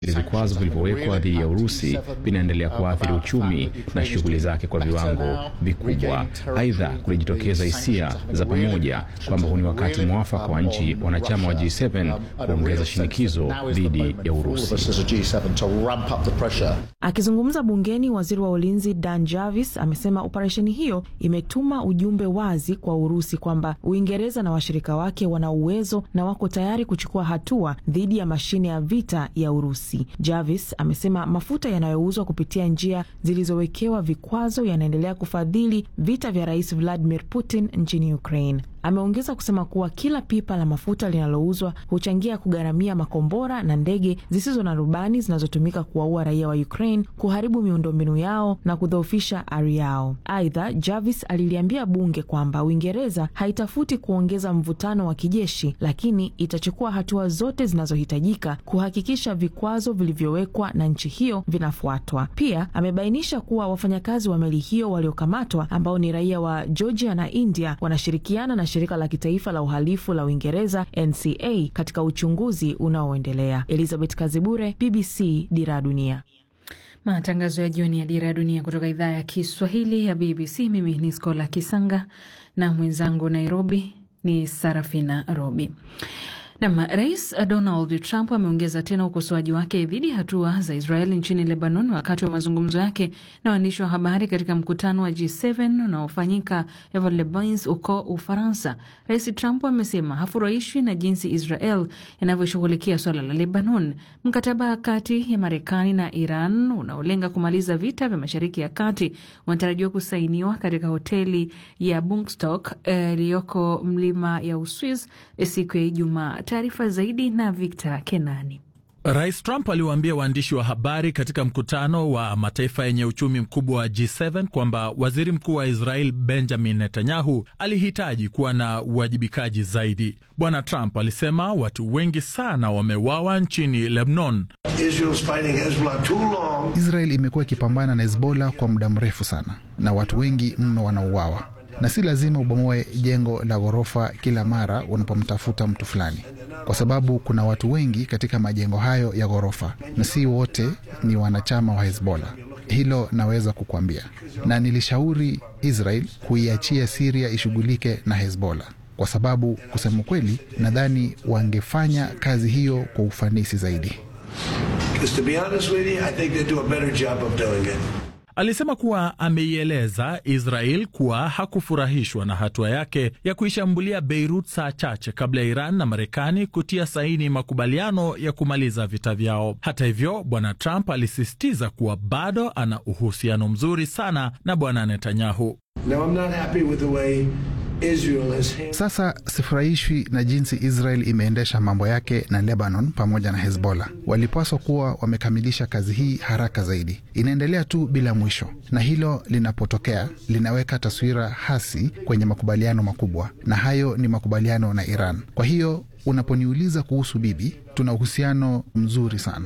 Vikwazo vilivyowekwa dhidi ya Urusi vinaendelea kuathiri uchumi na shughuli zake kwa viwango vikubwa. Aidha, kulijitokeza hisia za pamoja kwamba huu ni wakati mwafaka wa nchi wanachama wa G7 kuongeza shinikizo dhidi ya Urusi. Akizungumza bungeni, waziri wa ulinzi Dan Jarvis amesema operesheni hiyo imetuma ujumbe wazi kwa Urusi kwamba Uingereza na washirika wake wana uwezo na wako tayari kuchukua hatua dhidi ya mashine ya vita ya Urusi. Jarvis amesema mafuta yanayouzwa kupitia njia zilizowekewa vikwazo yanaendelea kufadhili vita vya Rais Vladimir Putin nchini Ukraine. Ameongeza kusema kuwa kila pipa la mafuta linalouzwa huchangia kugharamia makombora na ndege zisizo na rubani zinazotumika kuwaua raia wa Ukraine, kuharibu miundombinu yao na kudhoofisha ari yao. Aidha, Jarvis aliliambia bunge kwamba Uingereza haitafuti kuongeza mvutano wa kijeshi, lakini itachukua hatua zote zinazohitajika kuhakikisha vikwazo vilivyowekwa na nchi hiyo vinafuatwa. Pia amebainisha kuwa wafanyakazi wa meli hiyo waliokamatwa ambao ni raia wa Georgia na India wanashirikiana na shirika la kitaifa la uhalifu la Uingereza NCA katika uchunguzi unaoendelea. Elizabeth Kazibure, BBC, Dira ya Dunia. Matangazo ya jioni ya Dira ya Dunia kutoka idhaa ya Kiswahili ya BBC. Mimi ni Skola Kisanga na mwenzangu Nairobi ni Sarafina Robi. Nam, Rais Donald Trump ameongeza tena ukosoaji wake dhidi ya hatua za Israeli nchini Lebanon wakati wa mazungumzo yake na waandishi wa habari katika mkutano wa G7 unaofanyika Ever-les-Bains huko Ufaransa. Rais Trump amesema hafurahishwi na jinsi Israel inavyoshughulikia swala la Lebanon. Mkataba kati ya Marekani na Iran unaolenga kumaliza vita vya Mashariki ya Kati unatarajiwa kusainiwa katika hoteli ya Bungstock iliyoko uh, mlima ya Uswiz siku ya Ijumaa. Taarifa zaidi na Victor Kenani. Rais Trump aliwaambia waandishi wa habari katika mkutano wa mataifa yenye uchumi mkubwa wa G7 kwamba waziri mkuu wa Israel Benjamin Netanyahu alihitaji kuwa na uwajibikaji zaidi. Bwana Trump alisema watu wengi sana wameuawa nchini Lebanon. Israel imekuwa ikipambana na Hezbollah kwa muda mrefu sana na watu wengi mno wanauawa na si lazima ubomoe jengo la ghorofa kila mara unapomtafuta mtu fulani, kwa sababu kuna watu wengi katika majengo hayo ya ghorofa na si wote ni wanachama wa Hezbollah. Hilo naweza kukuambia, na nilishauri Israel kuiachia Siria ishughulike na Hezbollah, kwa sababu kusema kweli, nadhani wangefanya kazi hiyo kwa ufanisi zaidi. Alisema kuwa ameieleza Israel kuwa hakufurahishwa na hatua yake ya kuishambulia Beirut saa chache kabla ya Iran na Marekani kutia saini makubaliano ya kumaliza vita vyao. Hata hivyo, bwana Trump alisisitiza kuwa bado ana uhusiano mzuri sana na bwana Netanyahu. Sasa sifurahishwi na jinsi Israel imeendesha mambo yake na Lebanon pamoja na Hezbollah. Walipaswa kuwa wamekamilisha kazi hii haraka zaidi. Inaendelea tu bila mwisho, na hilo linapotokea linaweka taswira hasi kwenye makubaliano makubwa, na hayo ni makubaliano na Iran. Kwa hiyo unaponiuliza kuhusu bibi, tuna uhusiano mzuri sana.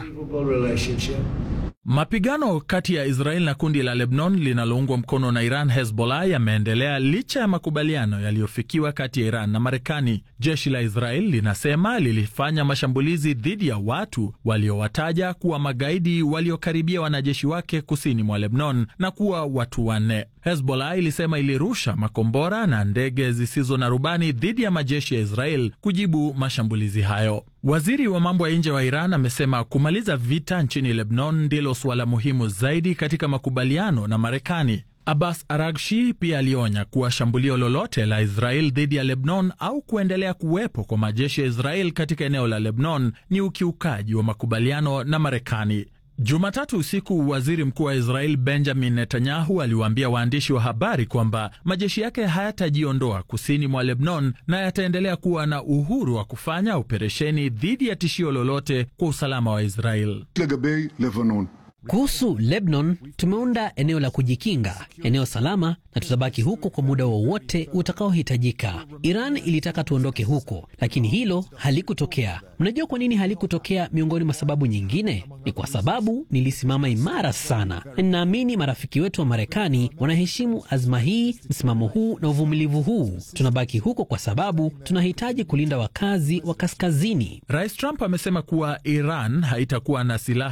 Mapigano kati ya Israel na kundi la Lebanon linaloungwa mkono na Iran, Hezbollah, yameendelea licha ya makubaliano yaliyofikiwa kati ya Iran na Marekani. Jeshi la Israel linasema lilifanya mashambulizi dhidi ya watu waliowataja kuwa magaidi waliokaribia wanajeshi wake kusini mwa Lebanon na kuwa watu wanne. Hezbollah ilisema ilirusha makombora na ndege zisizo na rubani dhidi ya majeshi ya Israel kujibu mashambulizi hayo. Waziri wa mambo ya nje wa Iran amesema kumaliza vita nchini Lebanon ndilo suala muhimu zaidi katika makubaliano na Marekani. Abbas Aragshi pia alionya kuwa shambulio lolote la Israel dhidi ya Lebanon au kuendelea kuwepo kwa majeshi ya Israel katika eneo la Lebanon ni ukiukaji wa makubaliano na Marekani. Jumatatu usiku waziri mkuu wa Israel Benjamin Netanyahu aliwaambia waandishi wa habari kwamba majeshi yake hayatajiondoa kusini mwa Lebanon na yataendelea kuwa na uhuru wa kufanya operesheni dhidi ya tishio lolote kwa usalama wa Israel. Kuhusu Lebanon, tumeunda eneo la kujikinga, eneo salama, na tutabaki huko kwa muda wowote utakaohitajika. Iran ilitaka tuondoke huko, lakini hilo halikutokea. Mnajua kwa nini halikutokea? Miongoni mwa sababu nyingine ni kwa sababu nilisimama imara sana, na ninaamini marafiki wetu wa Marekani wanaheshimu azma hii, msimamo huu na uvumilivu huu. Tunabaki huko kwa sababu tunahitaji kulinda wakazi wa kaskazini. Rais Trump amesema kuwa Iran haitakuwa na silaha